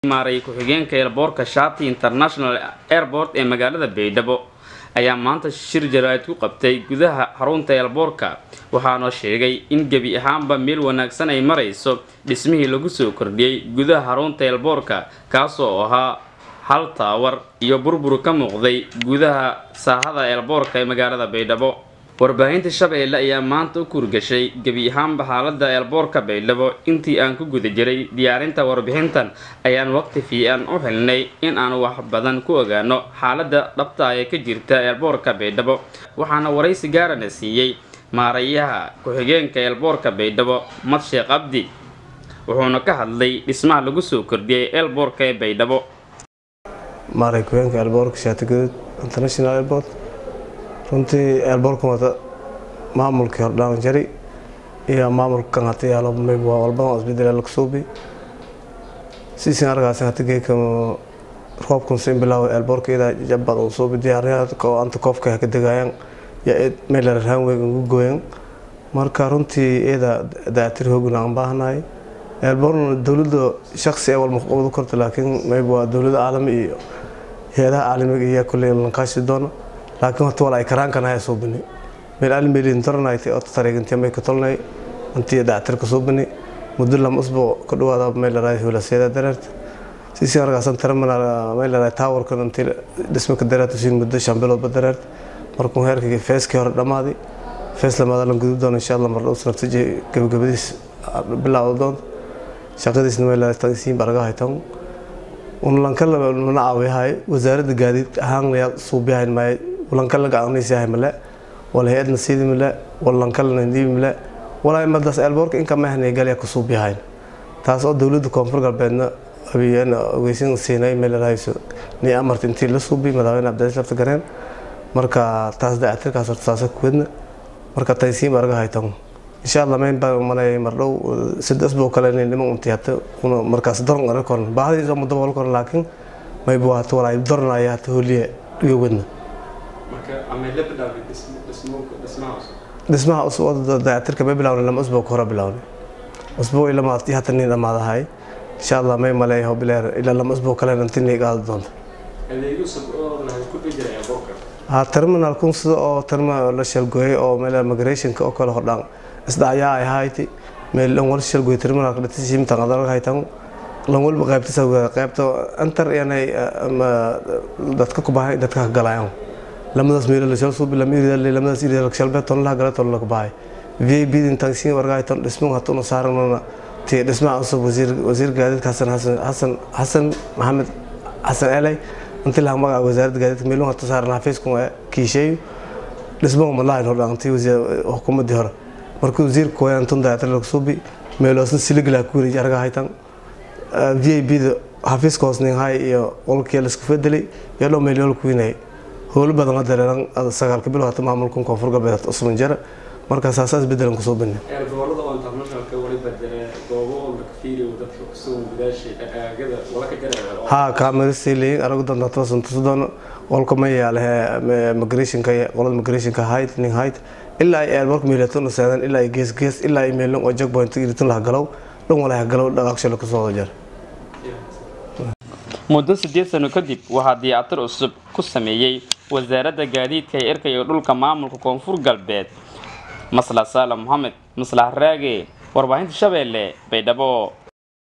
maaray ku-xigeenka eelboorka shati international airport ee magaalada baydhabo ayaa maanta shir jaraa'id ku qabtay gudaha xarunta eelboorka waxaana sheegay in gebi ahaanba meel wanaagsan ay marayso dhismihii lagu soo kordhiyey gudaha xarunta eelboorka kaasoo ahaa hal taawar iyo burbur ka muuqday gudaha saahada eelboorka ee magaalada baydhabo warbaahinta shabeelle ayaa maanta u kurgashay gebi ahaanba xaalada eelboorka baydhabo intii aan ku guda jiray diyaarinta warbixintan ayaan waqti fiican u xilnay in aan wax badan ku ogaano xaalada dhabta ee ka jirta eelboorka baydhabo waxaana waraysi gaarana siiyey maarayaha ku-xigeenka eelboorka baydhabo mad sheekh cabdi wuxuuna ka hadlay dhismaha lagu soo kordhiyey eelboorka ee baydhabo maaray ku-xigeenka eelboorka shaatigaduud international airport runtii eelboorkan wata maamulkii hordhaan jari iyo maamulkan hata yaalo waa walbadan isbedel lakasuubi siisin argaasin hata geeka roobkan sin bilaaw eelboorka idaa jabad uu suubi diyaaryaha oo anta koofka ka degayaan yaa meel raanweeg ugu gooyan marka runtii iyada daatir hoogna aan baahnahay eelboorna dowladda shaksi ee walma qabadu korta laakiin mayb waa dowladda caalami iyo hay-adaha caalamiga iyo kulley lanqaashi doona laakiin horta wala ay karaankan haya soo bani meel almeelin toranayti oo tareegantii may ka tolnay intii dactir ka soo bani muddo lama usbuuc ka dhawaada meel la hulasiyada dareerta sisi argaasan terminal meel la towerkan intii dhismo ka dareerta siin muddo shan biloodba dareerta markuu heerkii feeskii hore dhammaaday fees lamaada lan gudub doona insha allah mar dhow sanadtaji gabagabadiis bilaawda doonta shaqadiisna meel la tagsiin barga haytan un lanka mana caawiyahay wasaaradda gaadiid ahaan layaa suubiyahayn maaye walankala gacanaysahay male wala hay-adna siidi male wala lankalana diibi male walaa madaas eelboorka inka mahna galya ku suubiyahayn taas oo dowladda koonfur galbeedna abiyeena ogeysin siinay meel rahayso ni amarta intii la suubi madaxweyne cabdilaaziz lafta gareen marka taas dayactirkaas horta saasa kuwadna marka taysiin barga haytan insha allah mayn baa manay mardhow saddex buu kale inay niman unti hata una markaas doron aran koran baahdiisa muddo wal koran laakiin may buu hata walaa doranaya hata holiye iyo wadna dhismaha dayactirka may bilaawna lama usbuuc hore bilaawna usbuuc ilaa maadti hata nin dhammaadahay insha allah may maleeyaho bileer ilaa lama usbuuc kale inti nii qaadi doonta ha terminal kun sida oo terminal la shalgooyay oo meel migrationka oo kale hordhaan isdhacyaa ay hayti meel dhan wal shalgooy terminalka dhati simtan adag haytan lan walba qaybtisa qaybta antar yanay dadka ku baahay dadka ka galayaan lamadaas meel la shal suubi lam irida lamadaas irida shalbe ton la gala ton la ku baahay vip din tagsiin warga haytan dhismo hatuna saarana ti dhismaha usub wasiir wasiir gaadiidka hasan hasan hasan hasan maxamed hasan elay inti laha magaca wasaaradda gaadiidka meelun hata saaran xafiisku kiisheeyo dhismaha malahayn hordhaantii xukuumaddii hore markii wasiirka kooyaan tun dayactir lagu suubi meeloosna siligla ku wareeji arga haytan v i b da xafiiska hoosninhay iyo qolkii laisku fedelay iyo dhow meelyool ku winayay howlo badan la dareeran sagaalka bilo hata maamulkan koonfur galbeed hata usman jara markaa saasaas bedelan kusoo bani haa kaamirasii leeyin aragu dandaataba santusudoona qolka ma yaalehe migrationka qolada migrationka hayd nin hayd ilaa ay eelmarka meelaton seedan ilaa ay gees gees ilaa ay meelon oo jagpoint iritin laha galow dhan wala ha galow dhaqaaqshalo kasoo jar muddo siddeed sano kadib waxaa diyaatir cusub ku sameeyey wasaaradda gaadiidka ee erka iyo dhulka maamulka koonfur galbeed maslax saala moxamed maslax raage warbaahinta shabeelle baydhabo